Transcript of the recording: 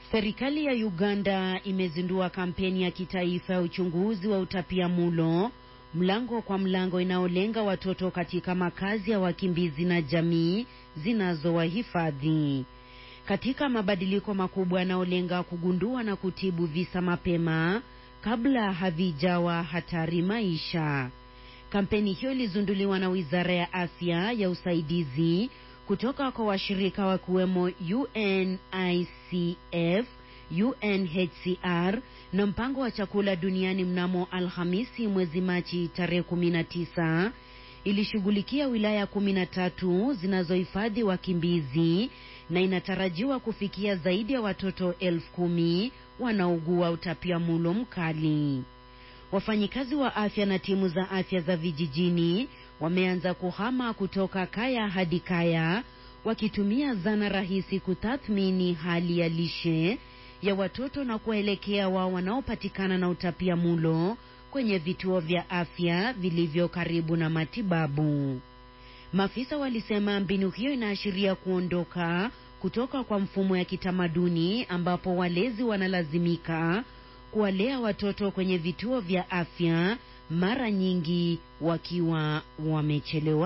Serikali ya Uganda imezindua kampeni ya kitaifa ya uchunguzi wa utapiamlo mlango kwa mlango inayolenga watoto katika makazi ya wakimbizi na jamii zinazowahifadhi. Katika mabadiliko makubwa yanayolenga kugundua na kutibu visa mapema kabla havijawa hatari maisha. Kampeni hiyo ilizinduliwa na Wizara ya Afya ya usaidizi kutoka kwa washirika wakiwemo UNICEF, UNHCR na mpango wa chakula duniani. Mnamo Alhamisi mwezi Machi tarehe 19 ilishughulikia wilaya 13 zinazohifadhi wakimbizi na inatarajiwa kufikia zaidi ya watoto elfu kumi wanaougua utapiamlo mkali. Wafanyikazi wa afya na timu za afya za vijijini wameanza kuhama kutoka kaya hadi kaya wakitumia zana rahisi kutathmini hali ya lishe ya watoto na kuwaelekea wao wanaopatikana na utapiamlo kwenye vituo vya afya vilivyo karibu na matibabu. Maafisa walisema mbinu hiyo inaashiria kuondoka kutoka kwa mfumo ya kitamaduni ambapo walezi wanalazimika kuwalea watoto kwenye vituo vya afya mara nyingi wakiwa wamechelewa